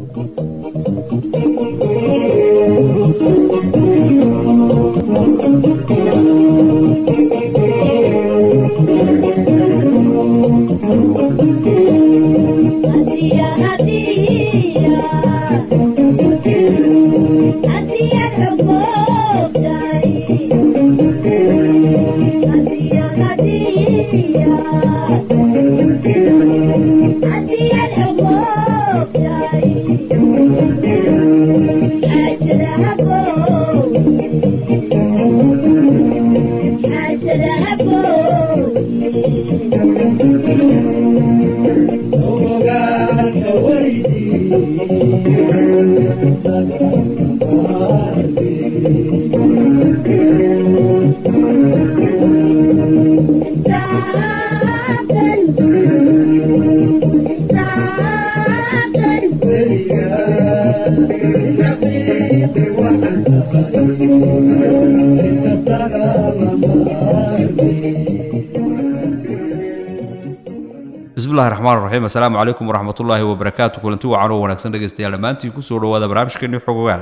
bismillahi raxmaan raxiim assalaamu calaykum waraxmat ullaahi wabarakaatu kulanti wacan oo wanaagsan dhegaystayaal dhammaantiin kusoo dhawaada barnaamijkeeni xogogaal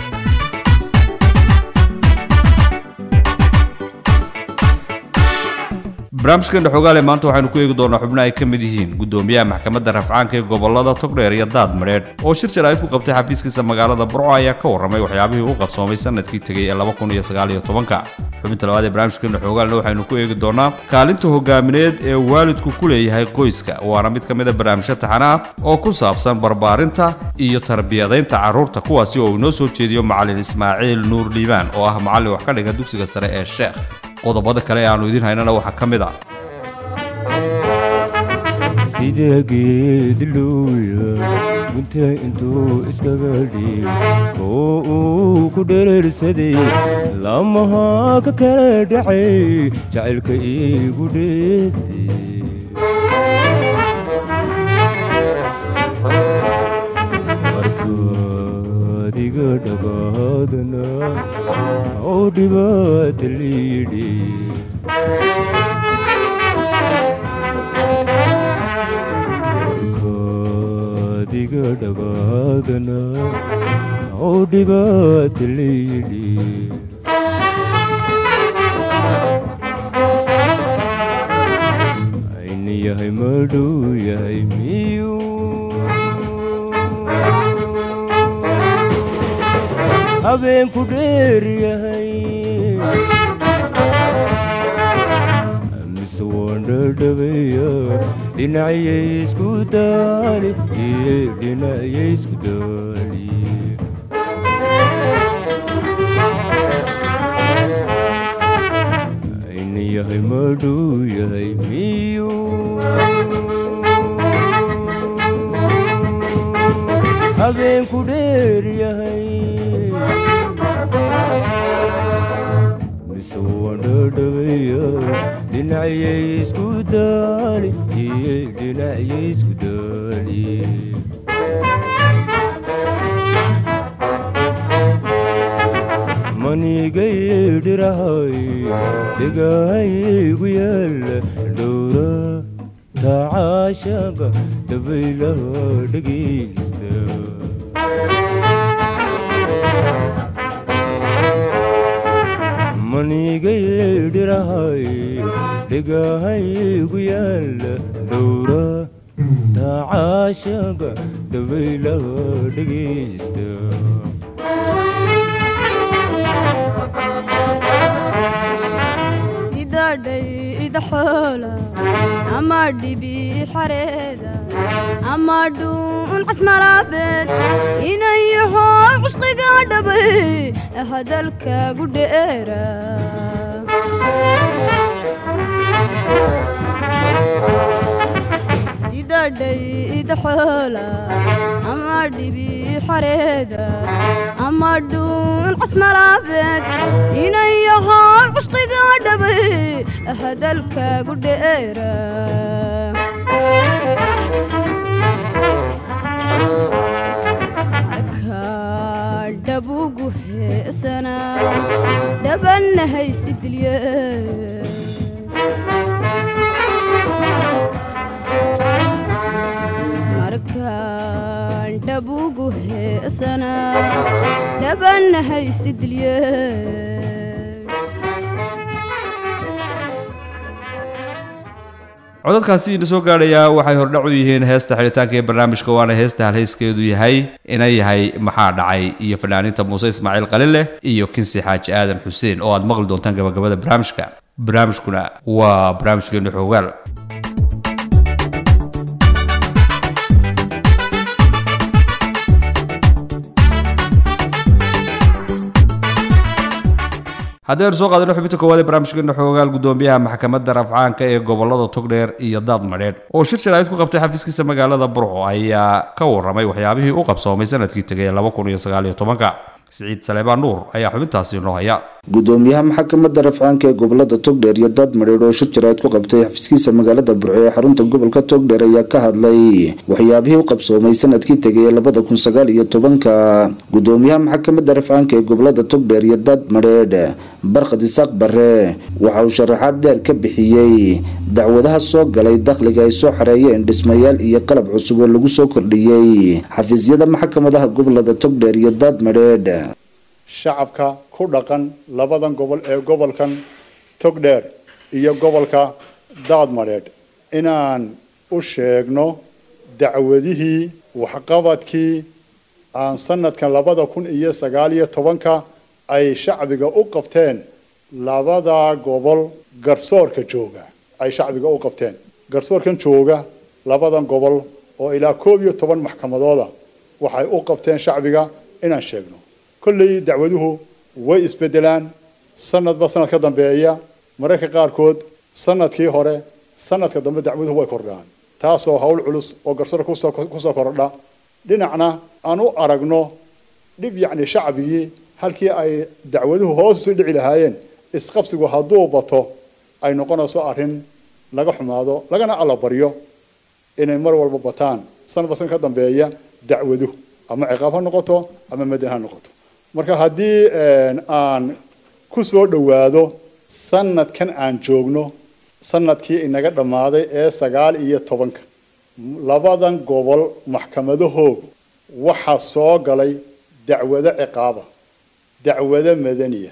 barnaamijkeena xogaale maanta waxaynu ku eegi doonaa xubno ay ka mid yihiin guddoomiyaha maxkamadda rafcaanka ee gobolada togdheer iyo daad madheedh oo shir jaraa'id ku qabtay xafiiskiisa magaalada burco ayaa ka warramay waxyaabihii u qabsoomay sanadkii tegey ee xubinta labaad ee barnaamijkeena xoogaalna waxaynu ku eegi doonaa kaalinta hogaamineed ee waalidku ku leeyahay qoyska waana mid ka mid a barnaamijyo taxana ah oo ku saabsan barbaarinta iyo tarbiyadaynta carruurta kuwaasi oo uu inoo soo jeediyo macallin ismaaciil nuur liibaan oo ah macallin wax ka dhiga dugsiga sare ee sheekh qodobada kale ee aanu idiin haynana waxaa ka mid ah sida geedluuya gunta intuu iskaga dhiig oo uu ku dhereersaday lamaha ka kala dhacay jacaylka iigu dheeday markaad iga dhagaadana oo dhibaata liidhi diga dhagaadana oo dhibaata layidhi ayni yahay madhow yahay miyuu habeenku dheer yahay mise waan dhadhabeeya dhinacyay isku daali iyo dhinacyay isku daali ayni yahay madhow yahay miyuu habeenku dheer yahay mise waan dhadhabeeya dhinacyay isku daali iyo dhinacyay isku daali manigay dhirahay dhegahaygu yaala dhowra tacaashaga dabaylaha dhegaysta manigay dhirahay dhegahaygu yaala dhowra tacaashaga dabaylaha dhegaysta sidadhayd xoola ama dhibi xareeda ama dhuun casmalaabeed inayaho cushqiga dhabay hadalkaagu dheera sidadhayd xoola ama dhibi xareeda ama dhuun casmalaabeed inayaho cushqiga dhabay hadalkaagu dheera dhabugu heesana dhabanna haysidilye markaan dhabu kugu heesanaa dhabanna haysidilye codadkaasi ina soo gaadhayaa waxay hordhac u yihiin heesta xidhitaanka ee barnaamijka waana heesta halhayskeedu yahay ina yahay maxaa dhacay iyo fanaaniinta muuse ismaaciil qalileh iyo kinsi xaaji aadan xuseen oo aad maqli doontaan gabagabada barnaamijka barnaamijkuna waa barnaamijkeenu xoogaal haddii aynu soo qaadano xubinta koowaad ee barnaamijkeena xoogaal gudoomiyaha maxkamadda rafcaanka ee gobolada togdheer iyo daad madheedh oo shir jaraa'id ku qabtay xafiiskiisa magaalada burco ayaa ka warramay waxyaabihii u qabsoomay sanadkii tegay laba kun iyo sagaal iyo tobanka siciid saleebaan nuur ayaa xubintaasi noo haya gudoomiyaha maxkamadda rafcaanka ee gobolada togdheer iyo daad madheedh oo shir jaraa'id ku qabtay xafiiskiisa magaalada burco ee xarunta gobolka togdheer ayaa ka hadlay waxyaabihii u qabsoomay sanadkii tegay ee labada kun sagaal iyo tobanka gudoomiyaha maxkamadda rafcaanka ee gobolada togdheer iyo daad madheedh barkhad isaaq bare waxa uu sharaxaad dheer ka bixiyey dacwadaha soo galay dakhliga ay soo xareeyeen dhismayaal iyo qalab cusub oo lagu soo kordhiyey xafiisyada maxkamadaha gobolada togdheer iyo daad madheedh shacabka ku dhaqan labadan gobol ee gobolkan togdheer iyo gobolka daadmadheedh inaan u sheegno dacwadihii waxqabadkii aan sanadkan labada kun iyo sagaal iyo tobanka ay shacbiga u qabteen labada gobol garsoorka jooga ay shacbiga u qabteen garsoorkan jooga labadan gobol oo ilaa koob iyo toban maxkamadooda waxay u qabteen shacbiga inaan sheegno kolley dacwaduhu way isbedelaan sanadba sanad ka dambeeya mararka qaarkood sanadkii hore sanadka dambe dacwaduhu way kordhaan taasoo hawl culus oo garsoorka kusoo kusoo kordha dhinacna aan u aragno dhib yacni shacbigii halkii ay dacwaduhu hoos usii dhici lahaayeen isqabsigu hadduu bato ay noqonayso arrin laga xumaado lagana allabaryo inay mar walba bataan sanadba sanad ka dambeeya dacwaduhu ama ciqaab ha noqoto ama madan ha noqoto marka haddii aan ku soo dhowaado sanadkan aan joogno sanadkii inaga dhammaaday ee sagaal iyo tobanka labadan gobol maxkamadahoogu waxaa soo galay dacwado ciqaaba dacwado madaniya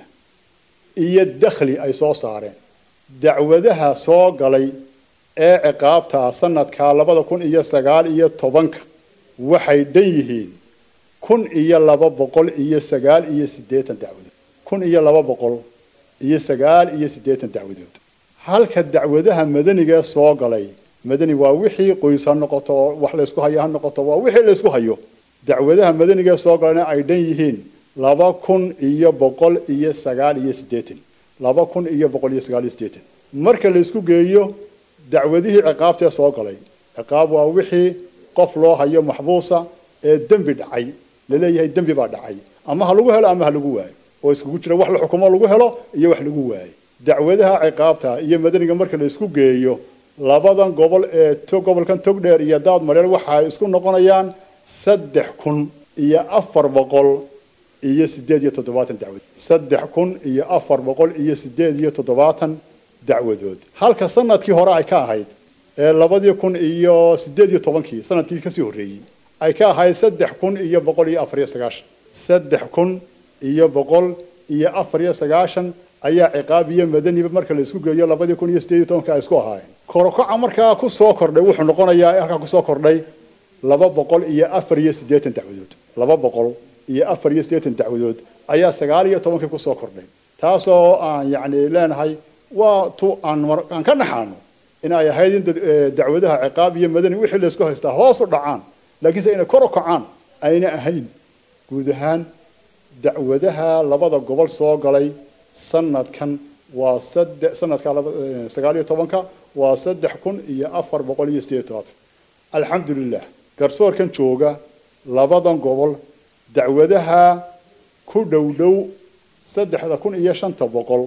iyo dakhli ay soo saareen dacwadaha soo galay ee ciqaabtaa sanadkaa labada kun iyo sagaal iyo tobanka waxay dhan yihiin kun iyo laba boqol iyo sagaal iyo siddeetan dacwadood kun iyo laba boqol iyo sagaal iyo siddeetan dacwadood halka dacwadaha madanigae soo galay madani waa wixii qoys ha noqoto oo wax laysku hayo ha noqoto waa wixii laysku hayo dacwadaha madanigae soo galayna ay dhan yihiin laba kun iyo boqol iyo sagaal iyo siddeetan laba kun iyo boqol iyo sagaal iyo siddeetan marka laysku geeyo dacwadihii ciqaabtee soo galay ciqaab waa wixii qof loo hayo maxbuusa ee dembi dhacay laleeyahay dembi baa dhacay ama ha lagu helo ama ha lagu waayo oo iskugu jira wax la xukumo lagu helo iyo wax lagu waayo dacwadaha ciqaabta iyo madaniga marka la isku geeyo labadan gobol ee gobolkan togdheer iyo daad mareel waxay isku noqonayaan saddex kun iyo afar boqol iyo sideed iyo toddobaatan dacwadood saddex kun iyo afar boqol iyo sideed iyo toddobaatan dacwadood halka sanadkii hore ay ka ahayd ee labadii kun iyo sideed iyo tobankii sanadkii kasii horreeyey ay ka ahayd saddex kun iyo boqol iyo afar iyo sagaashan saddex kun iyo boqol iyo afar iyo sagaashan ayaa ciqaab iyo madaniba marka la isku geeyo labadii kun iyo sideed iyo tobanka ay isku ahaayeen korokaca markaa kusoo kordhay wuxuu noqonayaa halkaa kusoo kordhay laba boqol iyo afar iyo siddeetan dacwadood laba boqol iyo afar iyo siddeetan dacwadood ayaa sagaal iyo tobankii kusoo kordhay taasoo aan yacni leenahay waa tu aan aan ka dhaxaano in ay ahayd in dacwadaha ciqaab iyo madani wixii laysku haystaa hoos u dhacaan laakiinse inay kor u kacaan ayna ahayn guud ahaan dacwadaha labada gobol soo galay sanadkan waa saddex sanadka sagaal iyo tobanka waa saddex kun iyo afar boqol iyo sideed todobaatan alxamdulilah garsoorkan jooga labadan gobol dacwadaha ku dhow dhow saddexda kun iyo shanta boqol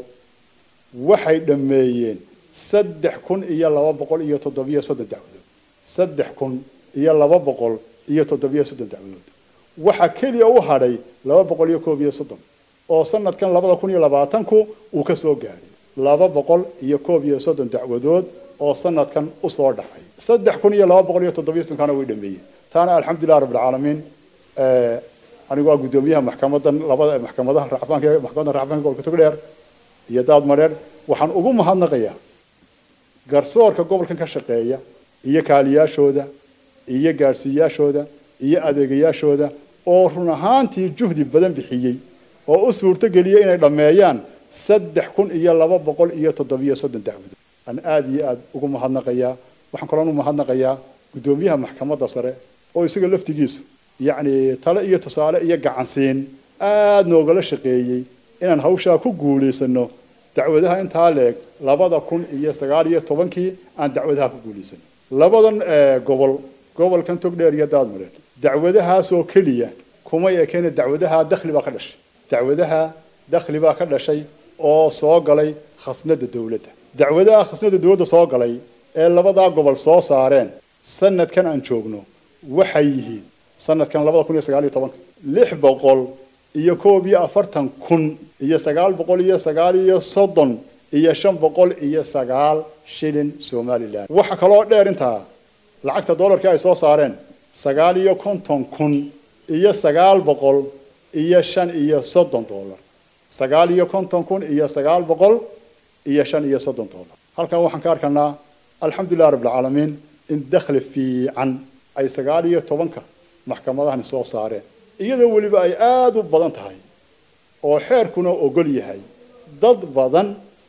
waxay dhammeeyeen saddex kun iyo laba boqol iyo toddobiyo soddon dacwadood saddex kun iyo laba boqol iyo toddobiyo soddon dacwadood waxaa keliya u hadhay laba boqol iyo koob iyo soddon oo sanadkan labada kun iyo labaatanku uu ka soo gaadhay laba boqol iyo koob iyo soddon dacwadood oo sanadkan usoo dhacay saddex kun iyo laba boqol iyo toddobiyo soddonkana way dhameeyeen taana alxamdulilah rabbilcaalamiin anigu waa guddoomiyaha maxkamadan labada maxkamadaha racfaanka maxkamadda racfaanka gobolka togdheer iyo daad madheer waxaan ugu mahadnaqayaa garsoorka gobolkan ka shaqeeya iyo kaaliyaashooda iyo gaadhsiiyaashooda iyo adeegayaashooda oo run ahaantii juhdi badan bixiyey oo u suurto geliyey inay dhammeeyaan saddex kun iyo laba boqol iyo toddobiyo soddon dacwadood aan aada iyo aada ugu mahadnaqayaa waxaan kaloon u mahadnaqayaa guddoomiyaha maxkamadda sare oo isaga laftigiisu yacni tale iyo tusaale iyo gacansiin aada noogala shaqeeyey inaan hawshaa ku guulaysano dacwadaha intaa leeg labada kun iyo sagaal iyo tobankii aan dacwadaha ku guulaysano labadan gobol gobolkan togdheer iyo daadmareed dacwadahaasoo keliya kumay ekeena dacwadaha dakhli baa ka dhashay dacwadaha dakhli baa ka dhashay oo soo galay khasnada dowladda dacwadaha khasnada dowladda soo galay ee labadaa gobol soo saareen sanadkan aan joogno waxay yihiin sanadkan labada kun iyo sagaal iyo tobanka lix boqol iyo koob iyo afartan kun iyo sagaal boqol iyo sagaal iyo soddon iyo shan boqol iyo sagaal shilin somalilan waxa kaloo dheer intaa lacagta dollarkii ay soo saareen sagaal iyo konton kun iyo sagaal boqol iyo shan iyo soddon dollar sagaal iyo konton kun iyo sagaal boqol iyo shan iyo soddon dollar halkan waxaan ka arkanaa alxamdulilah rabbilcaalamiin in dakhli fiican ay sagaal iyo tobanka maxkamadahani soo saareen iyadoo weliba ay aada u badan tahay oo xeerkuna ogol yahay dad badan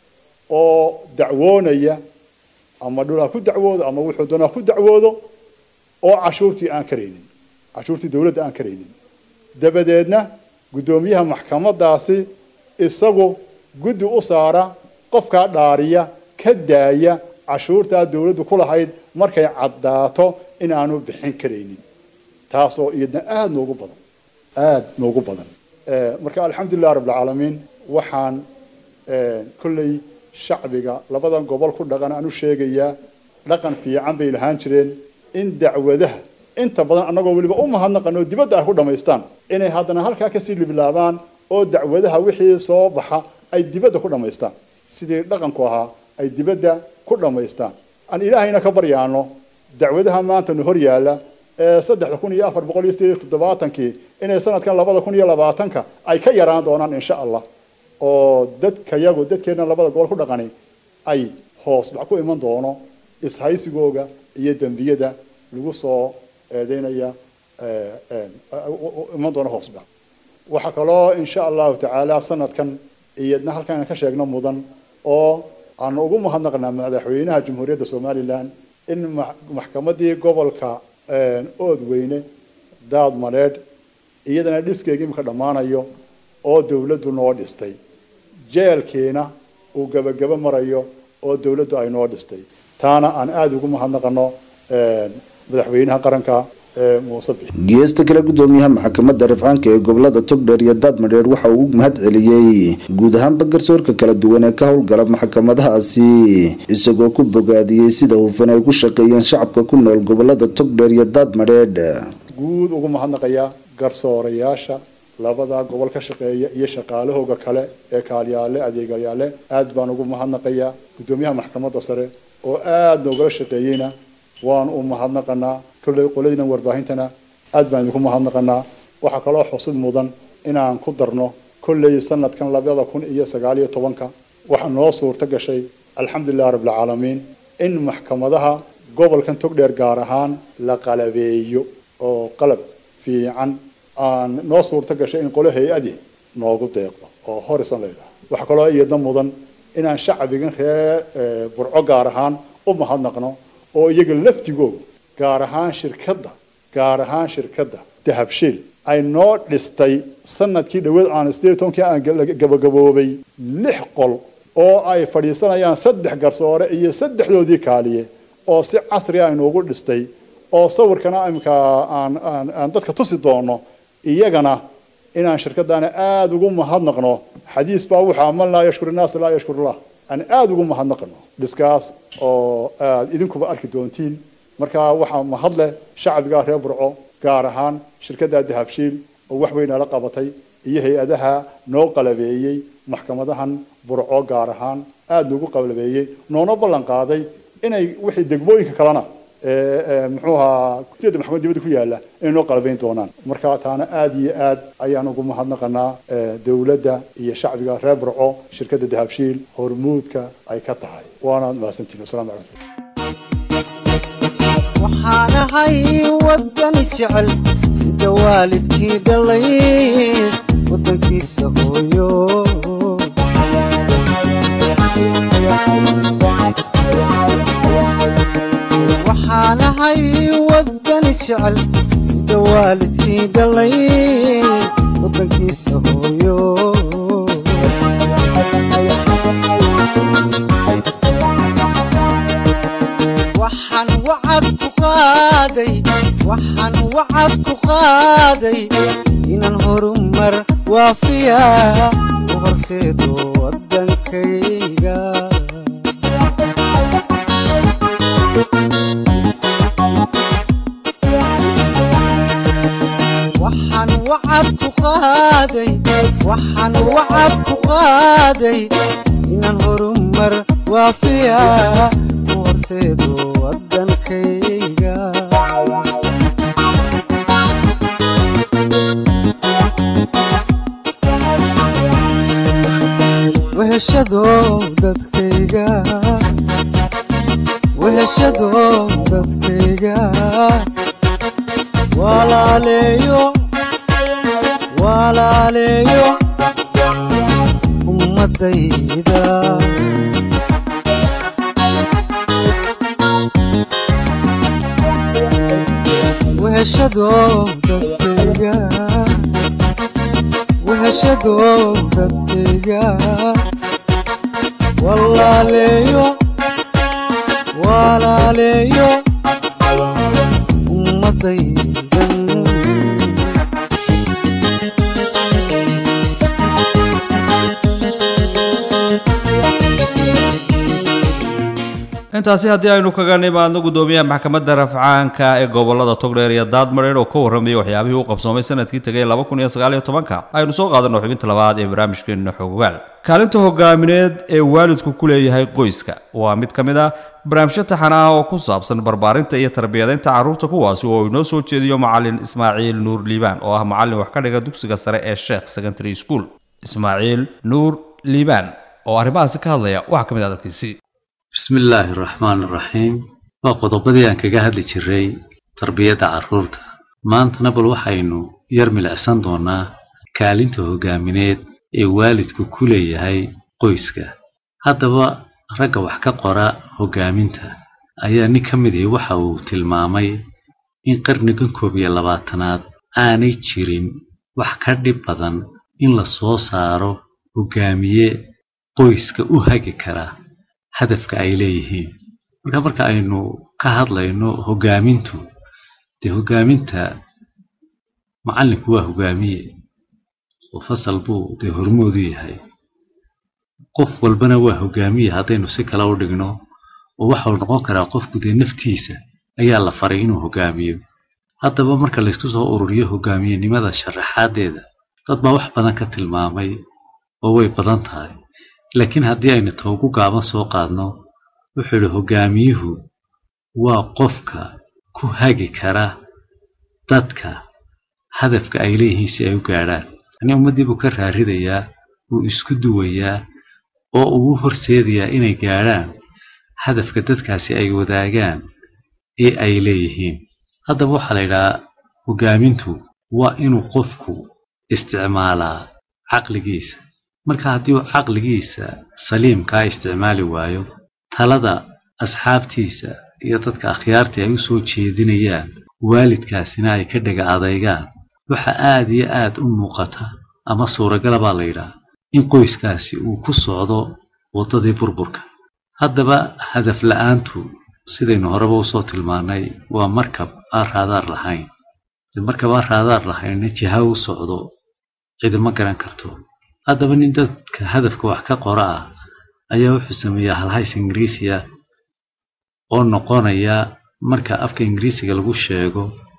oo dacwoonaya ama dhul ha ku dacwoodo ama wuxuu doona ha ku dacwoodo oo cashuurtii aan karaynin cashuurtii dowladda aan karaynin dabadeedna guddoomiyaha maxkamadaasi isagu guddi u saara qofkaa dhaariya ka daaya cashuurtaa dowladdu ku lahayd markay caddaato in aanu bixin karaynin taasoo iyadna aada noogu badan aada noogu badan marka alxamdulilah rabbilcaalamiin waxaan kolley shacbiga labadan gobol ku dhaqan aan u sheegayaa dhaqan fiican bay lahaan jireen in dacwadaha inta badan annagoo weliba u mahadnaqan oo dibadda ay ku dhammaystaan inay haddana halkaa kasii libilaabaan oo dacwadaha wixii soo baxa ay dibadda ku dhammaystaan sidii dhaqanku ahaa ay dibadda ku dhammaystaan aan ilaahayna ka baryaano dacwadaha maanta nu hor yaalla ee saddexda kun iyo afar boqol iyo sideed iyo toddobaatankii inay sanadkan labada kun iyo labaatanka ay ka yaraan doonaan insha allah oo dadkayagu dadkeena labada gobol ku dhaqani ay hoos dhac ku iman doono ishaysigooga iyo dembiyada lagu soo eedeynaya iman doono hoos dhac waxaa kaloo insha allahu tacaala sanadkan iyadna halkaan ka sheegno mudan oo aanu ugu mahadnaqnaa madaxweynaha jamhuuriyadda somalilan in maxkamadii gobolka oodweyne daad maneedh iyadana dhiskeega imika dhammaanayo oo dowladdu noo dhistay jeelkiina uu gebagabo marayo oo dowladdu ay noo dhistay taana aan aada ugu mahadnaqano madaxweynaha qaranka muuse bixi geesta kale guddoomiyaha maxkamadda rifcaanka ee gobolada togdheer iyo daadmadheer waxa uu u mahad celiyey guud ahaanba garsoorka kala duwan ee ka howlgala maxkamadahaasi isagoo ku bogaadiyey sida hufan ay ku shaqeeyeen shacabka ku nool gobolada togdheer iyo daadmadheedh guud ugu mahadnaqayaa garsoorayaasha labada gobol ka shaqeeya iyo shaqaalahooga kale ee kaalyaale adeegayaale aad baan ugu mahadnaqayaa guddoomiyaha maxkamadda sare oo aada noogala shaqeeyeyna waan u mahadnaqanaa kolley qoladina warbaahintana aad baan idinku mahadnaqanaa waxaa kaloo xusid mudan inaan ku darno kolley sanadkan labada kun iyo sagaal iyo tobanka waxaa noo suurto gashay alxamdulilah rabbilcaalamiin in maxkamadaha gobolkan togdheer gaar ahaan la qalabeeyo oo qalab fiican aan noo suurto gashay in qolo hay-adi noogu deeqdo oo horisan leedahay waxaa kaloo iyadna mudan inaan shacbigan reer burco gaar ahaan u mahadnaqno oo iyaga laftigooda gaar ahaan shirkadda gaar ahaan shirkadda dahabshiil ay noo dhistay sanadkii dhaweed aan sideed tobankii aan gabagaboobay lix qol oo ay fadhiisanayaan saddex garsoore iyo saddexdoodii kaaliye oo si casri ah inoogu dhistay oo sawirkana imika aan aan aan dadka tusi doono iyagana inaan shirkadaana aada ugu mahadnaqno xadiis baa wuxaa man laa yashkur innaas laa yashkurullah aan aada ugu mahadnaqno dhiskaas oo aad idinkuba arki doontiin marka waxaa mahadleh shacbiga reer burco gaar ahaan shirkadda dahabshiil oo wax weyn ala qabatay iyo hay-adaha noo qalabeeyey maxkamadahan burco gaar ahaan aada noogu qalabeeyey noona ballan qaaday inay wixii degmooyinka kalena muxuu ahaa sida maxkamad dibadda ku yaala inay noo qalabayn doonaan marka taana aada iyo aad ayaan ugu mahadnaqanaa dowladda iyo shacbiga reer burco shirkadda dahabshiil hormuudka ay ka tahay waana mahadsantiin wasalaamu calaykum waxaan ahay wadani jecel sida waalidkii dhalay waddankiisa hooyo waxaan ahay wadani jecel sida waalidkii dhalay waddankiisa hooyo waxaan wacad ku qaaday waxaan wacad ku qaaday inaan horumar waafiya u horseedo waddankayga waxaan wacad ku qaaday waxaan wacad ku qaaday inaan horumar waafiya u horseedo waddankayga weheshado dadkayga weheshado dadkayga walaaleeyo walaaleeyo ummadayda weheshado dadkayga weheshado dadkayga walaaleeyo walaaleeyo ummadaydan intaasi haddii aynu kaga nimaadno guddoomiyaha maxkamadda rafcaanka ee gobolada togdheer iyo daadmareer oo ka warramayay waxyaabihii u qabsoomay sanadkii tegay laba kun iyo sagaal iyo tobanka aynu soo qaadanno xubinta labaad ee barnaamijkeenna xogogaal kaalinta hogaamineed ee waalidku ku leeyahay qoyska waa mid ka mid ah barnaamijyo taxana ah oo ku saabsan barbaarinta iyo tarbiyadaynta carruurta kuwaasi oo inoo soo jeediyo macalin ismaaciil nuur liibaan oo ah macalin wax ka dhiga dugsiga sare ee sheekh secondary school ismaaciil nuur liibaan oo arrimahaasi ka hadlaya waxaa ka mid ah dalkiisii bismi illaahi araxmaan araxiim waa qodobadii aan kaga hadli jiray tarbiyadda carruurta maantana bal waxaynu yar milicsan doonnaa kaalinta hoggaamineed ee waalidku ku leeyahay qoyska haddaba ragga wax ka qora hoggaaminta ayaa nin ka mid ihi waxa uu tilmaamay in qarnigan koob iyo labaatanaad aanay jirin wax ka dhib badan in la soo saaro hoggaamiye qoyska u hagi kara hadafka ay leeyihiin marka marka aynu ka hadlayno hoggaamintu dee hoggaaminta macallinku waa hoggaamiye oo fasal buu dee hormoodu yahay qof walbana waa hoggaamiye haddaynu si kale u dhigno oo waxau noqon karaa qofku dee naftiisa ayaa la faray inuu hoggaamiyo haddaba marka laysku soo ururiyo hoggaamiyenimada sharaxaadeeda dad baa wax badan ka tilmaamay oo way badan tahay laakiin haddii aynu toogu gaaban soo qaadno wuxuu idhi hoggaamiyuhu waa qofka ku hagi kara dadka hadafka ay leeyihiin si ay u gaadhaan yanii ummaddii buu ka raaridayaa wuu isku duwayaa oo uu u horseedayaa inay gaadhaan hadafka dadkaasi ay wadaagaan ee ay leeyihiin haddaba waxaa la yidhahaa hoggaamintu waa inuu qofku isticmaalaa caqligiisa marka haddii uu caqligiisa saliimkaa isticmaali waayo talada asxaabtiisa iyo dadka akhyaartii ay u soo jeedinayaan waalidkaasina ay ka dhega adaygaan waxa aad iyo aad u muuqata ama suuragala baa la yidhaha in qoyskaasi uu ku socdo waddadii burburka haddaba hadaf la-aantu sidaynu horeba usoo tilmaannay waa markab aan raadaar lahayn dee markab aan raadaar lahaynna jiha u socdo cidima garan karto haddaba nin dadka hadafka wax ka qora ah ayaa wuxuu sameeyaa halhays ingiriisiya oo noqonaya marka afka ingiriisiga lagu sheego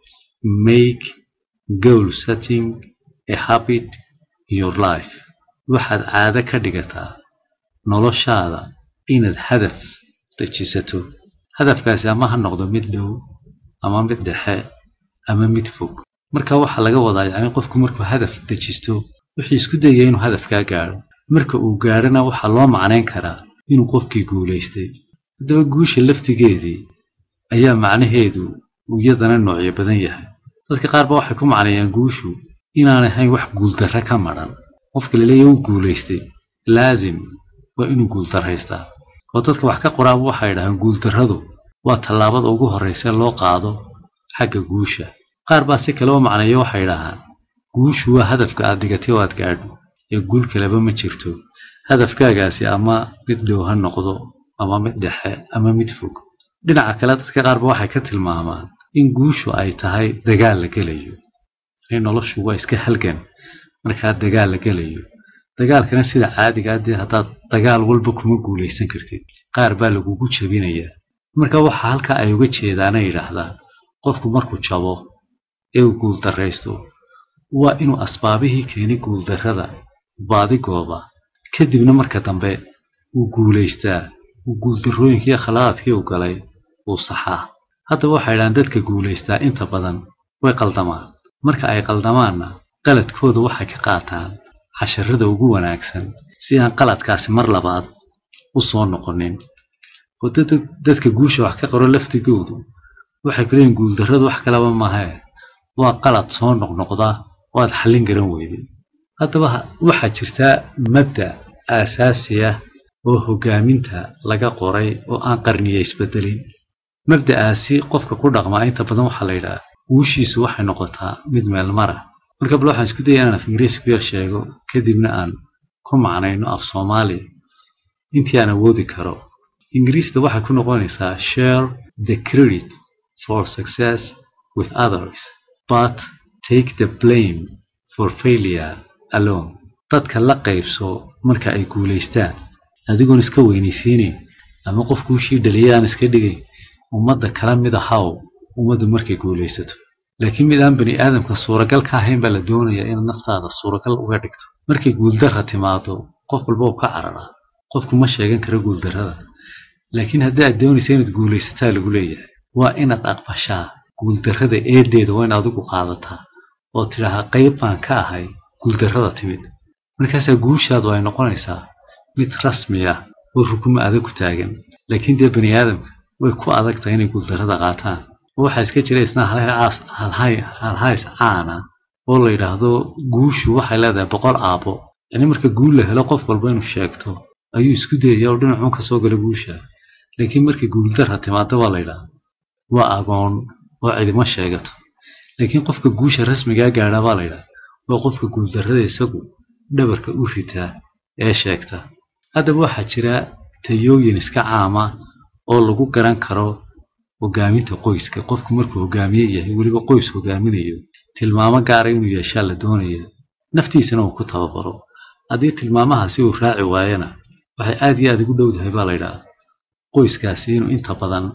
make goal setting a habit in your life waxaad caado ka dhigataa noloshaada inaad hadaf dejisato hadafkaasi ama ha noqdo mid dhow ama mid dhexe ama mid fog marka waxaa laga wadaa yacni qofku markuu hadaf dejisto wuxuu isku dayaya inuu hadafkaa gaadho marka uu gaadhona waxaa loo macnayn karaa inuu qofkii guulaystay haddaba guusha laftigeedii ayaa macnaheedu uu iyadana noocyo badan yahay dadka qaar ba waxay ku macneeyaan guushu inaanay ahayn wax guuldarre ka madhan qofka laleeyahy uu guulaystay laasim waa inuu guuldarraystaa oo dadka wax ka qoraaba waxay dhahaan guuldarradu waa tallaabada ugu horraysa loo qaado xagga guusha qaar baa si kale u macneeyo waxay dhahaan guushu waa hadafka aad dhigatay oo aad gaadho ee guul kaleba ma jirto hadafkaagaasi ama mid dhow ha noqdo ama mid dhexe ama mid fog dhinaca kale dadka qaarba waxay ka tilmaamaan in guushu ay tahay dagaal la gelayo in noloshu waa iska halgan markaa dagaal la gelayo dagaalkana sida caadiga ah dee haddaad dagaal walba kuma guulaysan kartid qaar baa lagugu jabinayaa marka waxaa halkaa ay uga jeedaana yidhaahdaan qofku markuu jabo ee uu guuldarraysto waa inuu asbaabihii keenay guuldarrada baadigooba kadibna marka dambe uu guulaystaa uu guuldarrooyinkii iyo khaladaadkii uu galay uu saxaa haddaba waxay idhahaan dadka guulaystaa inta badan way qaldamaan marka ay qaldamaanna qaladkooda waxay ka qaataan casharada ugu wanaagsan si aan qaladkaasi mar labaad u soo noqonin oo dadka guusha wax ka qoro laftigoodu waxay ku leeyihin guuldarradu wax kalaba mahee waa qalad soo noqnoqda oo aad xallin garan weyday haddaba waxaa jirtaa mabda aasaasi ah oo hoggaaminta laga qoray oo aan qarniya isbedelin mabda'aasi qofka ku dhaqmaa inta badan waxaa la yidhaha guushiisu waxay noqotaa mid meelmara marka bal waxaan isku daya inaan af ingiriisi ku yar sheego kadibna aan ku macnayno af soomaali intii aan awoodi karo ingiriisda waxay ku noqonaysaa share the credit for success with others but take the blame for failure alone dadka la qaybso marka ay guulaystaan adigoon iska weynaysiinayn ama qof guushii dhaliyay aan iska dhigayn ummadda kala mid ahaw ummaddu markay guulaysato laakiin mid aan bani aadamka suuragal ka ahayn baa la doonayaa inaad naftaada suuragal uga dhigto markay guuldarra timaado qof walba uu ka cararaa qofku ma sheegan karo guuldarrada laakiin haddii aad doonaysa inaad guulaysataa lagu leeyahay waa inaad aqbashaa guuldarrada eedeeda waa in adigu qaadataa oo tidhaahaa qayb baan ka ahay guuldarrada timid markaasaa guushaadu ay noqonaysaa mid rasmi ah oo rukumo adag ku taagan laakiin dee bani aadamka way ku adag tahay inay guuldarrada qaataan oo waxaa iska jira isna halhays caana oo la yidhaahdo guushu waxay leedahay boqol aabbo yacni marka guul la helo qof walba inuu sheegto ayuu isku dayaya oo dhinacuun ka soo gala guusha laakiin markii guuldarra timaado waa la yidhaahda waa agoon oo cidima sheegato laakiin qofka guusha rasmigaa gaadha baa la yidhaha waa qofka guuldarrada isagu dhabarka u ritaa ee sheegta haddaba waxaa jira tayooyin iska caama oo lagu garan karo hogaaminta qoyska qofku markuu hogaamiye yahay weliba qoys hogaaminayo tilmaamo gaara inuu yeeshaa la doonaya naftiisana uu ku tababaro haddii tilmaamahaasi uu raaci waayana waxay aad iyo aad ugu dhowdahay baa la yidhaha qoyskaasi inuu inta badan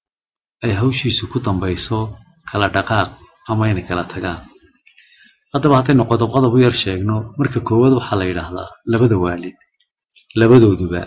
ay hawshiisu ku dambayso kala dhaqaaq ama inay kala tagaan haddaba haddaynu qodob qodob u yar sheegno marka koowaad waxaa la yidhaahdaa labada waalid labadooduba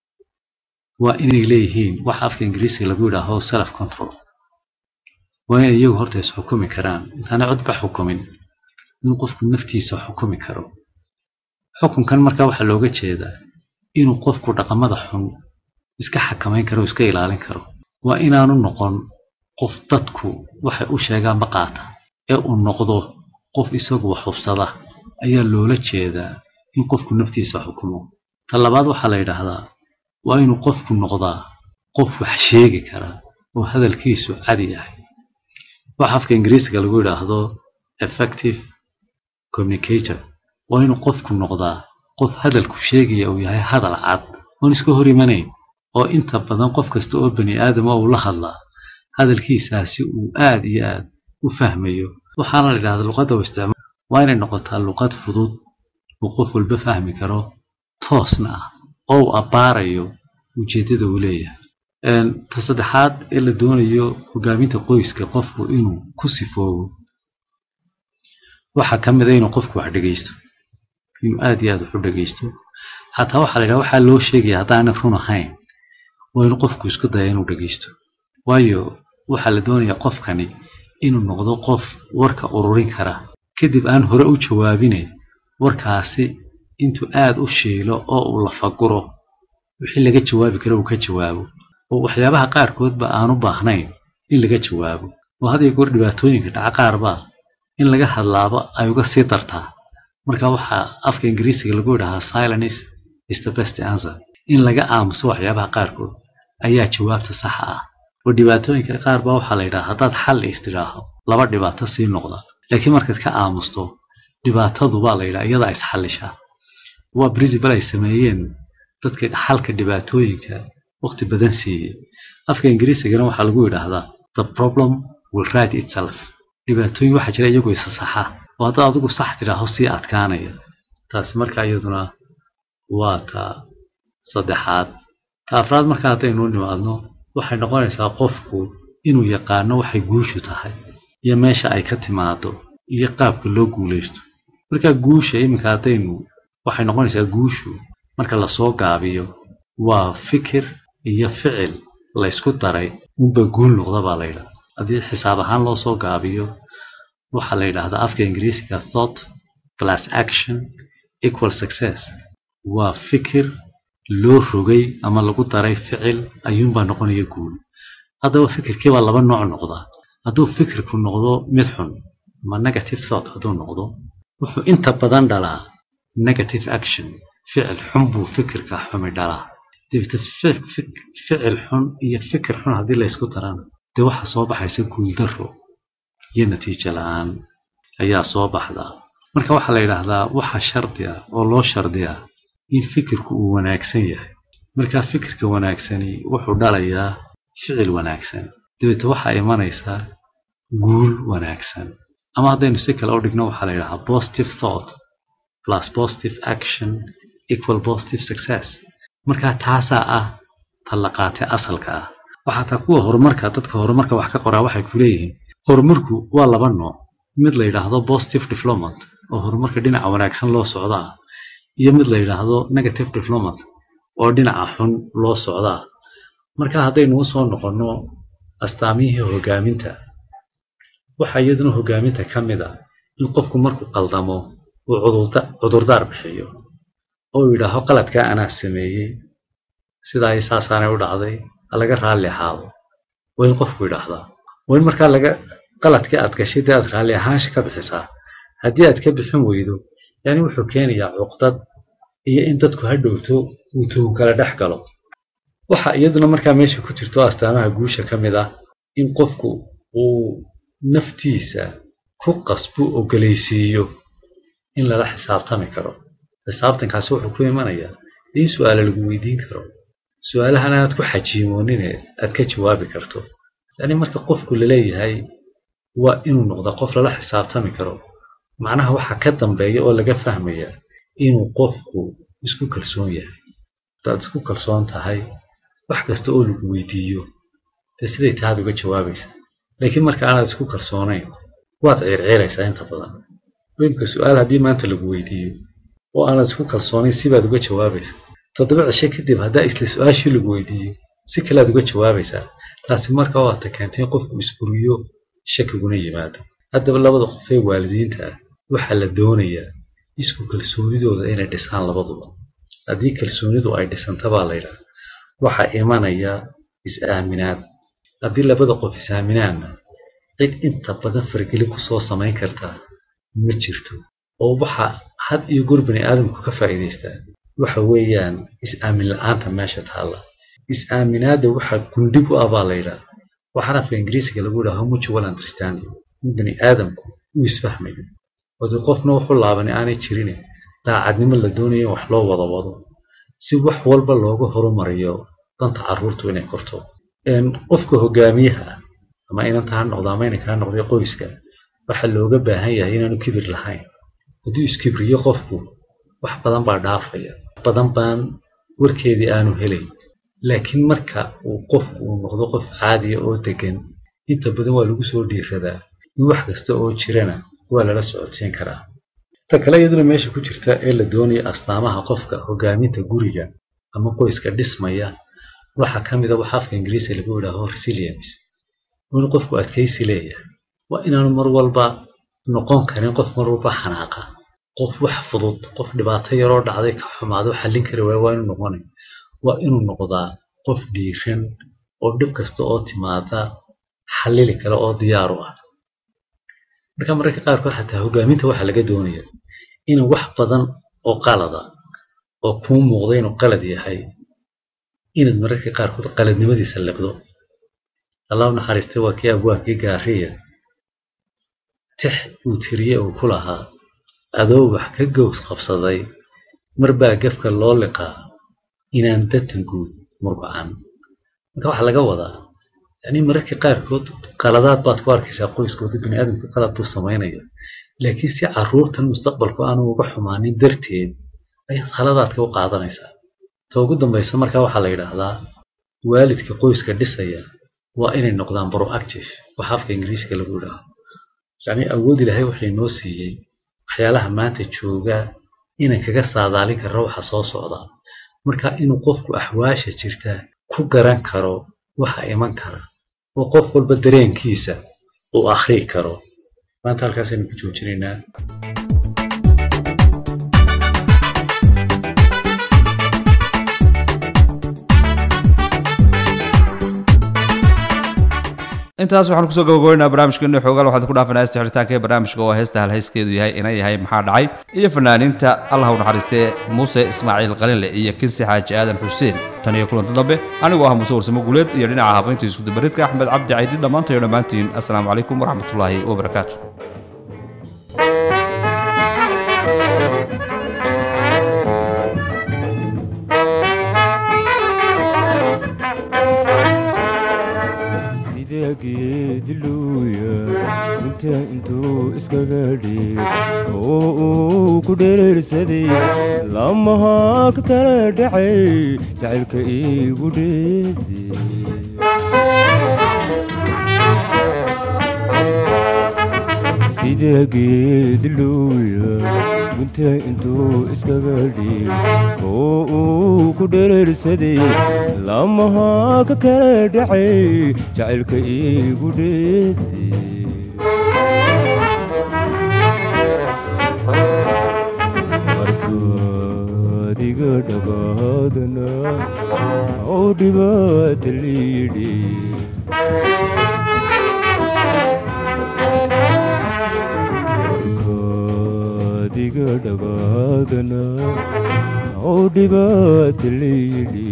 waa inay leeyihiin waxa afka ingiriisiga lagu yidhaaho self control waa inay iyagu horta isxukumi karaan intaanay codba xukumin in qofku naftiisa xukumi karo xukunkan markaa waxaa looga jeedaa inuu qofku dhaqamada xun iska xakamayn karo iska ilaalin karo waa inaanu noqon qof dadku waxay u sheegaanba qaata ee uu noqdo qof isagu wax hubsada ayaa loola jeedaa in qofku naftiisa xukumo ta labaad waxaa la yidhaahdaa waa inuu qofku noqdaa qof wax sheegi kara oo hadalkiisu cadi yahay waxa afka ingiriisiga lagu yidhaahdo effective communicator waa inuu qofku noqdaa qof hadalku sheegaya uu yahay hadal cad oon iska hor imanayn oo inta badan qof kasta oo bani aadama uu la hadlaa hadalkiisaasi uu aad iyo aad u fahmayo waxaana la yidhahdaa luqadda u isticmaal waa inay noqotaa luqad fudud uu qof walba fahmi karo toosna ah oo uu abbaarayo ujeeddada uu leeyahay ta saddexaad ee la doonayo hogaaminta qoyska qofku inuu ku sifoobo waxaa ka mid a inuu qofku wax dhegaysto inuu aad iyo aad wax u dhegaysto xataa waxaa la yidhaha waxaa loo sheegaya haddaanad run ahayn waa inuu qofku isku daya inuu dhegaysto waayo waxaa la doonayaa qofkani inuu noqdo qof warka ururin kara kadib aan hore u jawaabine warkaasi intuu aad u shiilo oo uu lafaguro wixii laga jawaabi karo uu ka jawaabo oo waxyaabaha qaarkoodba aanu baahnayn in laga jawaabo oo had iyo goor dhibaatooyinka dhaca qaarbaa in laga hadlaaba ay uga sii dartaa marka waxaa afka ingiriisiga lagu yidhahaa silence is the best answer in laga aamuso waxyaabaha qaarkood ayaa jawaabta saxa ah oo dhibaatooyinka qaar baa waxaa la yidhaha haddaad xal istidhaaho laba dhibaato sii noqda laakiin markaad ka aamusto dhibaatadu baa la yidhaha iyadaa isxallishaa waa principle ay sameeyeen dadka xalka dhibaatooyinka waqti badan siiyey afka ingiriisigana waxaa lagu yidhaahdaa the problem will write itself dhibaatooyin waxaa jira iyagoo isa saxa oo haddaad adigu sax tidhaaho sii adkaanaya taasi markaa iyaduna waa ta saddexaad ta afraad marka haddaynu nimaadno waxay noqonaysaa qofku inuu yaqaano waxay guushu tahay iyo meesha ay ka timaado iyo qaabka loo guulaysto marka guusha iminka haddaynu waxay noqonaysaa guushu marka lasoo gaabiyo waa fikir iyo ficil laysku daray unba guul noqda baa la yidhaha haddii xisaab ahaan loo soo gaabiyo waxaa la yidhaahdaa afka ingiriisiga thought plus action equal success waa fikir loo rogay ama lagu daray ficil ayuunbaa noqonaya guul haddaba fikirkiibaa laba nooc noqdaa hadduu fikirku noqdo mid xun ama negative thought hadduu noqdo wuxuu inta badan dhalaa negative action ficil xun buu fikirka xumi dhalaa dabeete ficil xun iyo fikir xun haddii laysku darana dee waxaa soo baxaysa guuldaro iyo natiijo la-aan ayaa soo baxdaa marka waxaa la yidhaahdaa waxaa shardi ah oo loo shardiyaa in fikirku uu wanaagsan yahay markaa fikirka wanaagsani wuxuu dhalayaa ficil wanaagsan dabeete waxaa imanaysaa guul wanaagsan ama haddaynu si kale u dhigno waxaa la yidhahaa positive thought plus positive action equal positive success markaa taasaa ah tallaqaate asalka ah waxaa taa kuwa horumarka dadka horumarka wax ka qoraa waxay ku leeyihiin horumarku waa laba nooc mid la yidhaahdo positive development oo horumarka dhinaca wanaagsan loo socdaa iyo mid la yidhaahdo negative development oo dhinaca xun loo socdaa marka haddaynu u soo noqonno astaamihii hogaaminta waxaa iyaduna hogaaminta ka mid a in qofku markuu qaldamo uu cudurdaar bixiyo oo yidhaaho qaladkaa anaa sameeyey sidaa i saasaanay u dhacday ha laga raalli ahaado waa in qofku yidhaahdaa waa in markaa laga qaladkii aad gashay dee aad raalli ahaansha ka bixisaa haddii aad ka bixin weydo yani wuxuu keenayaa cuqdad iyo in dadku ha dhowto uu tuhu kala dhex galo waxa iyaduna markaa meesha ku jirto astaamaha guusha ka mid ah in qofku uu naftiisa ku qasbu ogolaysiiyo in lala xisaabtami karo xisaabtankaasi wuxuu ku imanayaa in su'aala lagu weydiin karo su-aalahan aad ku xajiimoonine aad ka jawaabi karto yacni marka qofku laleeyahay waa inuu noqda qof lala xisaabtami karo macnaha waxaa ka dambeeya oo laga fahmayaa inuu qofku isku kalsoon yahay hadaad isku kalsoon tahay wax kasta oo lagu weydiiyo dee siday tahaad uga jawaabaysa laakiin marka aanaad isku kalsoonayn waad ciirciiraysaa inta badan imka su-aal haddii maanta lagu weydiiyo oo aanaad isku kalsoonayn sibaad uga jawaabaysa toddoba cishe kadib haddaa isla su-aashii lagu weydiiyo si kalead uga jawaabaysaa taasi marka waata keentay in qofku isburiyo shakiguna yimaado haddaba labada qof ee waalidiinta ah waxaa la doonayaa isku kalsoonidooda inay dhisaan labaduba haddii kalsoonidu ay dhisanta baa laydhaha waxaa imanaya is-aaminaad haddii labada qof is-aaminaanna cid inta badan fargeli kusoo samayn kartaa ma jirto oo waxa had iyo goor bani aadamku ka faa'iidaystaa waxa weeyaan is-aamin la-aanta meesha taalla is-aaminaadda waxaa gundhig u ah baa laydhaha waxaan afka ingiriisiga lagu yidhaha mutual understanding in bani aadamku uu isfahmayo wadi qofna wuxuu laabanay aanay jirine daacadnimo la doonaya in wax loo wada wado si wax walba looga horumariyo danta carruurtu inay korto qofka hogaamiyaha ah ama inanta ha noqdo ama inanka ha noqday qoyska waxaa looga baahan yahay inaanu kibir lahayn hadduu iskibriyo qofku wax badan baa dhaafaya badan baan warkeedii aanu helayn laakiin marka uu qofku uu noqdo qof caadiya oo degan inta badan waa lagu soo dhiiradaa in wax kasta oo jirana waa lala socodsiin karaa ta kale iyaduna meesha ku jirta ee la doonaya astaamaha qofka hogaaminta guriga ama qoyska dhismaya waxaa ka mid a waxa afka ingiriisiga lagu yidhaaho resilience in qofku adkaysi leeyahay waa inaanu mar walba noqon karin qof mar walba xanaaqa qof wax fudud qof dhibaato yaroo dhacday ka xumaado xallin kari waaya waa inuu noqonay waa inuu noqdaa qof dhiiran oo dhib kasta oo timaada xallili kale oo diyaar u ah marka mararka qaarkood xataa hogaaminta waxaa laga doonaya in wax badan oo qalada oo kuu muuqda inuu qalad yahay inaad mararka qaarkood qaladnimadiisa liqdo allah u naxariistay waa kii abwaabkii gaariya tix uu tiriye uu ku lahaa adoo wax ka gows qabsaday mar baa gefka loo liqaa inaan datan guud murbacan marka waxaa laga wadaa yani mararka qaarkood qaladaad baad ku arkaysaa qoyskooda biniaadamku qalad buu samaynaya laakiin si caruurtan mustaqbalku aanu uga xumaanin darteed ayaad khaladaadka u qaadanaysaa ta ugu dambaysa markaa waxaa la yidhaahdaa waalidka qoyska dhisaya waa inay noqdaan proactive waxa afka ingiriiska lagu yidhaaho yacni awood ilaahay waxay noo siiyey waxyaalaha maanta jooga inaan kaga saadaalin karno waxa soo socda marka inuu qofku axwaasha jirta ku garan karo waxa iman kara oo qof walba dareenkiisa uu akhrii karo maanta halkaasaynu ku joojinaynaa intaas waxaan kusoo gabagabeynaa barnaamijkeena xoogaal waxaad ku dhaafanaa heesta xiritaanka ee barnaamijka oo heesta halhayskeedu yahay ina yahay maxaa dhacay iyo fanaaniinta allah u naxariistee muuse ismaaciil qalinle iyo kinsi xaaji aadan xuseen tan iyo kulanta dambe anigoo ah muuse warsamo guuleed iyo dhinaca habaynta iskudabaridka axmed cabdi caydi dhammaantayo dhammaantiin assalaamu calaykum waraxmatullaahi wabarakaatu sida geediluuya inta intuu iskaga dhig oo uu ku dhereersaday lamaha ka kala dhacay jacaylka iigu dheede sida geediluuya inta intuu iskaga dhig oo uu ku dhereersaday lamaha ka kala dhacay jacaylka iigu dheede markaadiga dhagaadana oo dhibaata liidhi markaadiga dhagaadana oo dhibaata liidhi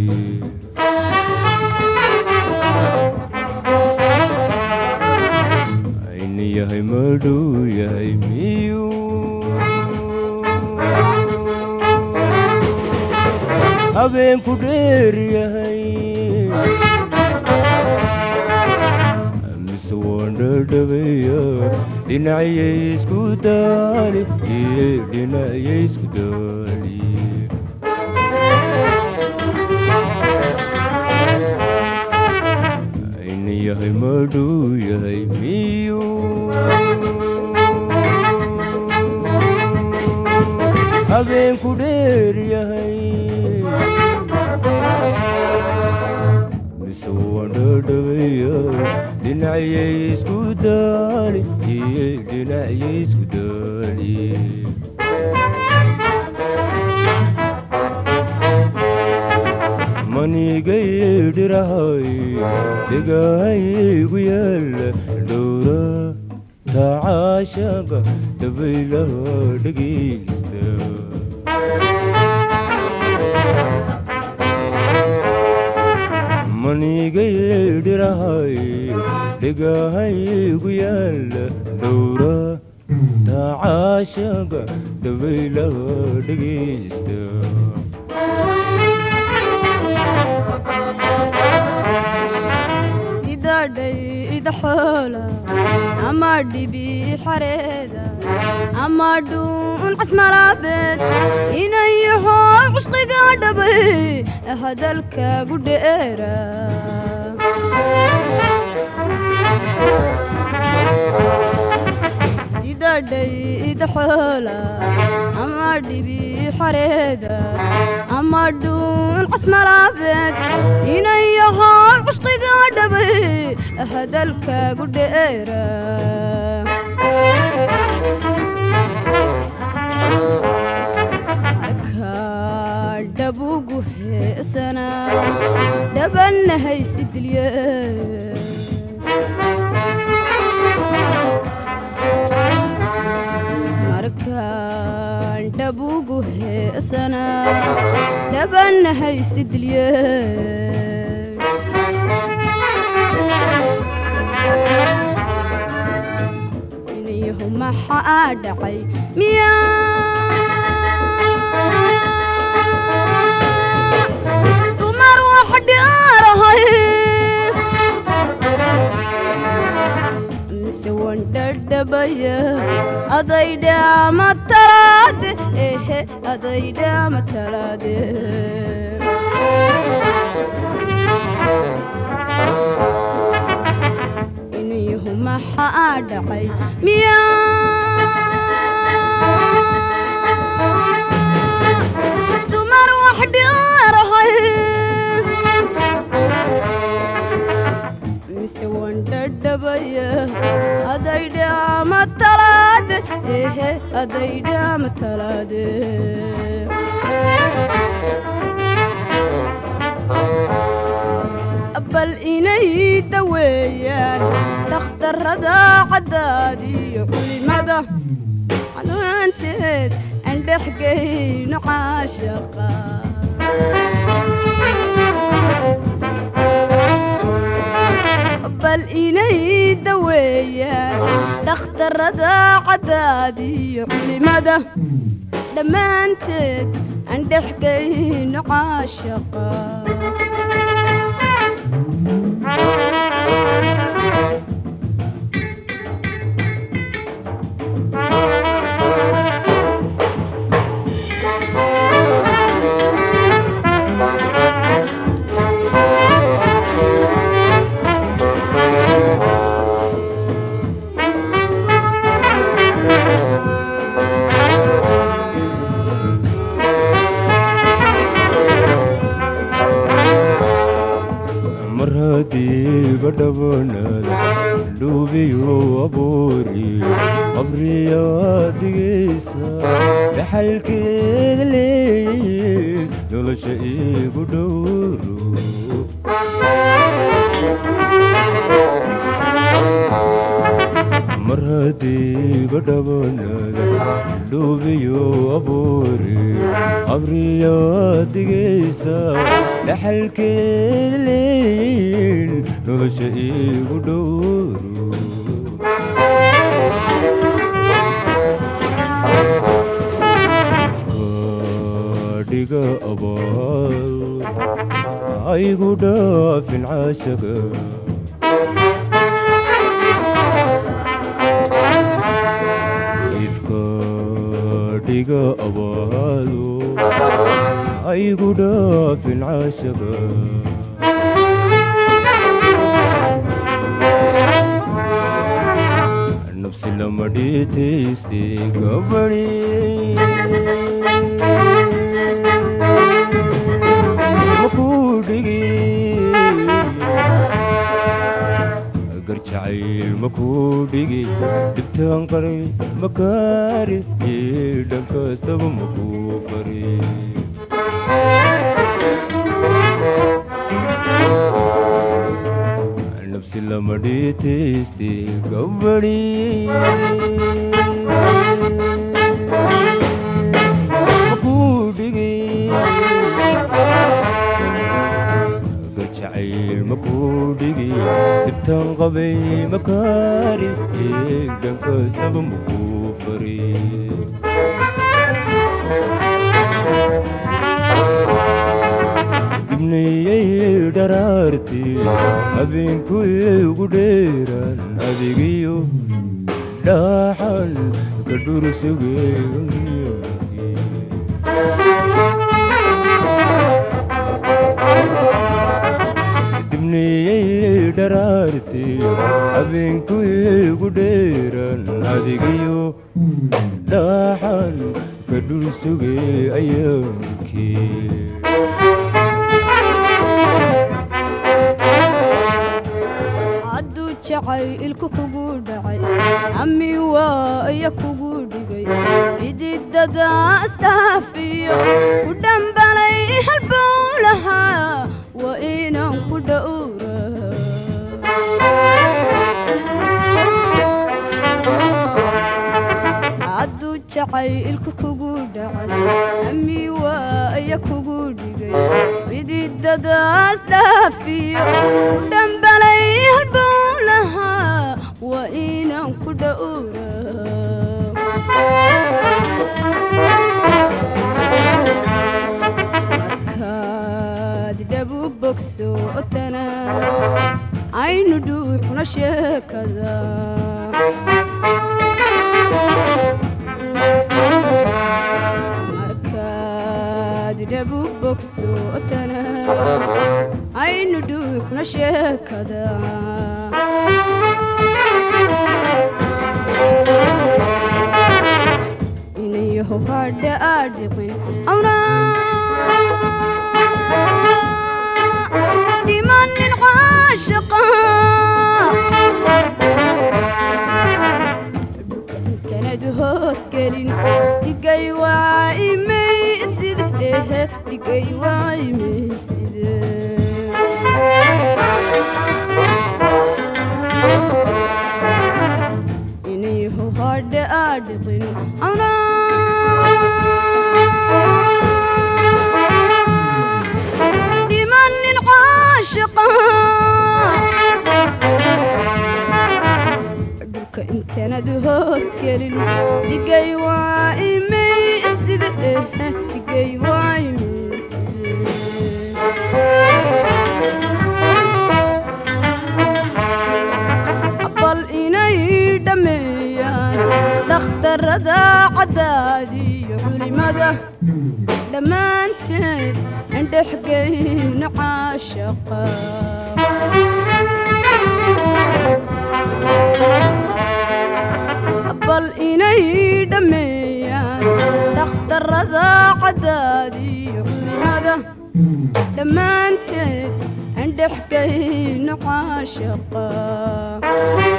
ayni yahay madhow yahay miyuu habeenku dheer yahay mise waan dhadhabeeya dhinacyay isku daali iyo dhinacyay isku daali ayni yahay madhow yahay miyuu habeenku dheer yahay mise waan dhadhabeeya dhinacyay isku daali iyo dhinacyay isku daali manigay dhirahay dhegahaygu yaala dhowra tacaashaga dabaylaha dhegaysta manigay dhirahay dhegahaygu yaala dhowra tacaashaga dabaylaha dhegaysta sida dhayda xoola ama dhibi xareeda ama dhuun casmalaabeed inayaho cusqiga dhabay hadalkaagu dheera sida dhayda xoola ama dhibi xareeda ama dhuun casmalaabeed inayahaa cushqiga dhabay hadalkaagu dheera markaa dhabugu heesana dhabanna haysidilye markaan dhabugu heesana dhabanna haysidilye inayahu maxaa dhacay miyaa dumar wax dhiarahay mise wandhadhabaya adaydhaama talaade ehe adaydhaama talaade inayahu maxaa dhacay miyaa dumar wax dhiarahay mise wandhadhabaya adaydhaama talaade ehe adaydhaama talaade bal inay daweeyaan dhakhtarrada caddaadiyo culimada canaanteed aan dhexgayno caashaqa bal inay daweeyaan dhakhtarrada caddaadiyo culimada dhammaanteed aan dhexgayno caashaqa mar haddiiba dhabanada dhuubiyo abuuriyo qabriyaa digaysa dhaxalkeeda leeyayd nolosha iigu dhowro mar haddiiba dhabanada dhuubiyo abuuriyo qabriyaa digaysa dhaxalkeeda leeyayd nolosha iigu dhowro dhiga abaal aygu dhaafin caashaga ifka dhiga abaalo aygu dhaafin caashaga nafsi lama dhiitayste gabadhi makudhigi garjacayl makudhigi dhibtaan qaray makaari dhan kastaba makuu fari nafsi lama dhiitayste gabadhi makudhigi garjacayl makudhigi dhibtaan qabay makaari dhan kastaba makuu fari dibnayay dharaarti habeenku igu dheeraan adigiyo dhaaxan ka dhursugay dibnayay dharaarti habeenku igu dheeraan adigiyo dhaaxan ka dhul sugay ayaankii hadduu jacaylku kugu dhacay ami waaya kugu dhigay cididada astaafiyo ku dhambalay halbowlahaa waa inaan ku dhowra hadduu jacaylku kugu dhacay ami waaya kugu dhigay cididadaas dhaafiyo ku dhambalay halbowlahaa waa inaan ku dhowra markaad dhabu bogsootana aynu dhuuxna sheekada markaad dhabu bogsootana aynu dhuuxna sheekada inayaho hadha aadhiqin awna dhimanin caashaqa intanad hoos gelin dhigay waa imaysid ehe dhigay waa imayside inayaho hadha aadhiqin awna dhimanin caashaqa dhulka intanad hoos gelin dhigay waa imaysida ehe dhigay waa imayside bal inay dhammeeyaan dhakhtarada caddaadiyo culimada dhammaanteed indhexgeyna caashaqa bal inay dhammeeyaan dhakhtarada caddaadiyo culimada dhammaanteed indhexgeyna caashaqa